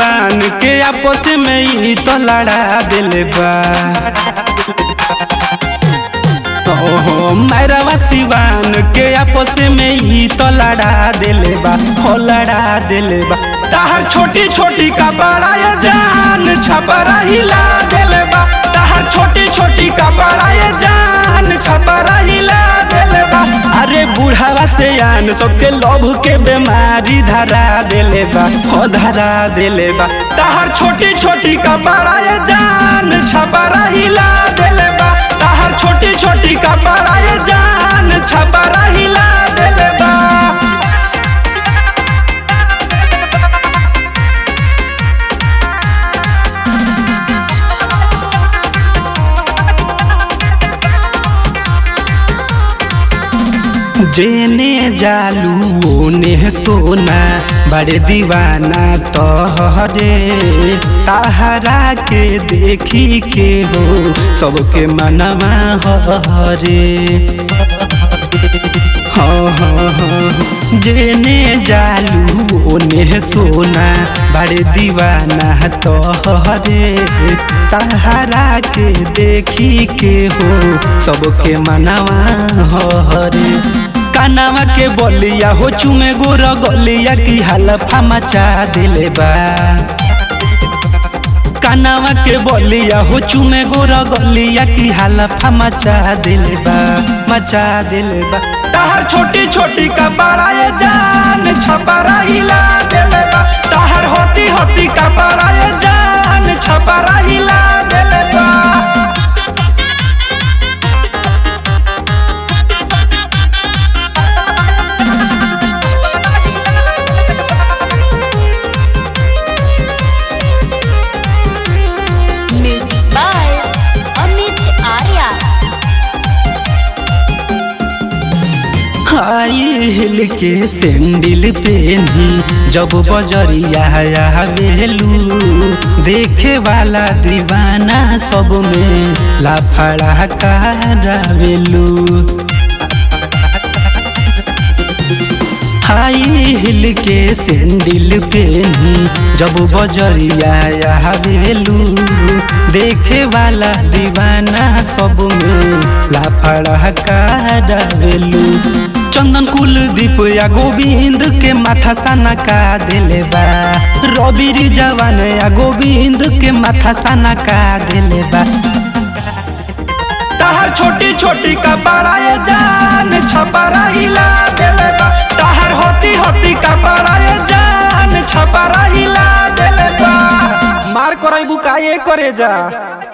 सिवान के आपस में ही तो लड़ा दिले बा ओहो मैरवा सिवान के आपस में ही तो लड़ा दिले बा हो लड़ा दिले बा ताहर छोटी छोटी का बड़ा ये जान छपरा हिला दिले बा ताहर छोटी छोटी का बड़ा ये जान छपरा हिला दिले बा अरे बुढ़ावा से आन सबके लोभ के बीमारी धरा दिले बा हो धरा दिले बा ताहर छोटी छोटी का बड़ा ये जान छपरा हिला दिले बा ताहर छोटी छोटी का बड़ा ये जान छपरा हिला दिले बा जेने जालू ओने सोना बड़े दीवाना तोहरे ताहरा के देखी के हो सबके मनवा हरे हाँ हाँ हाँ जेने जालू ओने सोना बड़े दीवाना तोहरे ताहरा के देखी के हो सबके मनवा हरे कानावा के बोलिया हो चुमे गोर गलिया की हलफा मचा दिले बा कानावा के बोलिया हो चुमे गोर गलिया की हलफा मचा दिले बा मचा दिले बा ताहर छोटी छोटी का बड़ा ये जान छपरा हिला दिले बा ताहर होती होती का बड़ा ये जान छपरा हिला दिले बा music by Amit Arya high heel के सैंडल पेनी जब बजरिया आवेलू देखे वाला दीवाना सब में लाफड़ा करावेलू हाई हिल के सैंडल पेनी जब बजरिया आवेलू देखे वाला दीवाना सब में लाफड़ा करावेलू चंदन कुलदीप या गोविंद के माथा सना का दिले बा रवि जवान या गोविंद के माथा सना का दिले बा ताहर छोटी छोटी का बड़ा ये जान छपरा हिला दिले बा ताहर होती होती का बड़ा ये जान छपरा हिला दिले बा मार करई बुकाए करे जा